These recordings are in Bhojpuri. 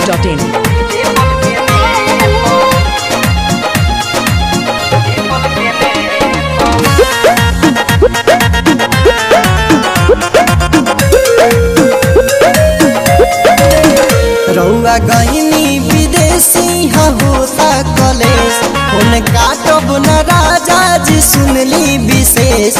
masti.in. रउआ गईनी विदेशी हा होता कलेश उन काटब न राजा जी सुनली विशेष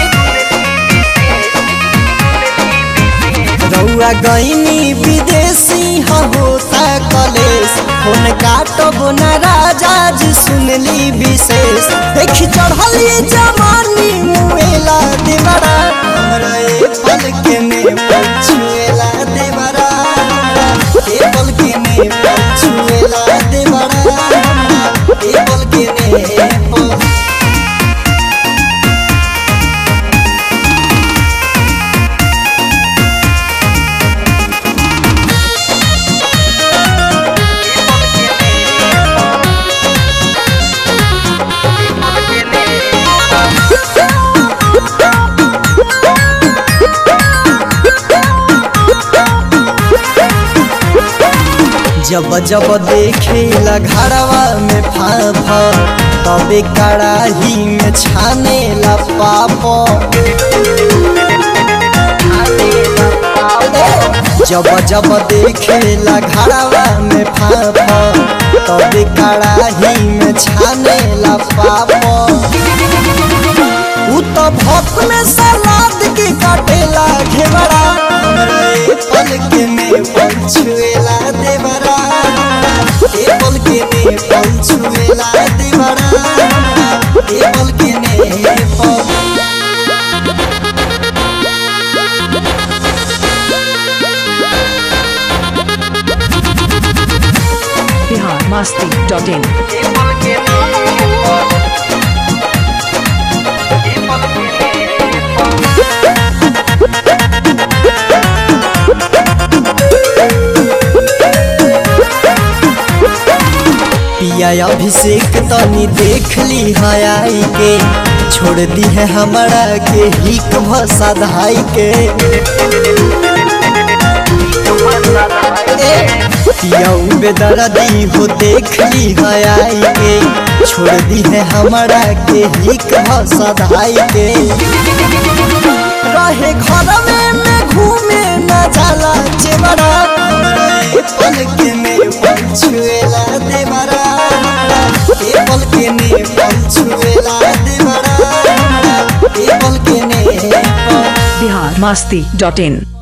रउआ गईनी विदेशी हा होता कलेश उन काटब न राजा जी सुनली विशेष देख चढ़ली जवानी मुएला देवरा हमरा ए पल के में पछुएला देवरा ए पल के में पछुएला देवरा ए पल के में पल जब जब देखेला घरवा में फाफा तबे कड़ाही में छानेला पाप जब जब देखेला घरवा में फाफा तबे कड़ाही में छानेला पाप उ तो भक्त में सलाद के काटेला घेवड़ा हमरा ए पल के में पंछुएला देवरा ए पल के में पंछुएला देवरा ए पल के में पल Bihar masti.in. पिया अभिषेक तनी देख ली हयाई के छोड़ दी है हमारा के हिक भसा धाई के पिया बेदर्दी हो देख ली हयाई के छोड़ दी है हमारा के हिक भसा धाई के रहे घर में में घूमे न जाला चेवरा हमरा ए पल के में पंछुएला देवरा ए पल के में पंछुएला देवरा ए पल के में Bihar masti.in.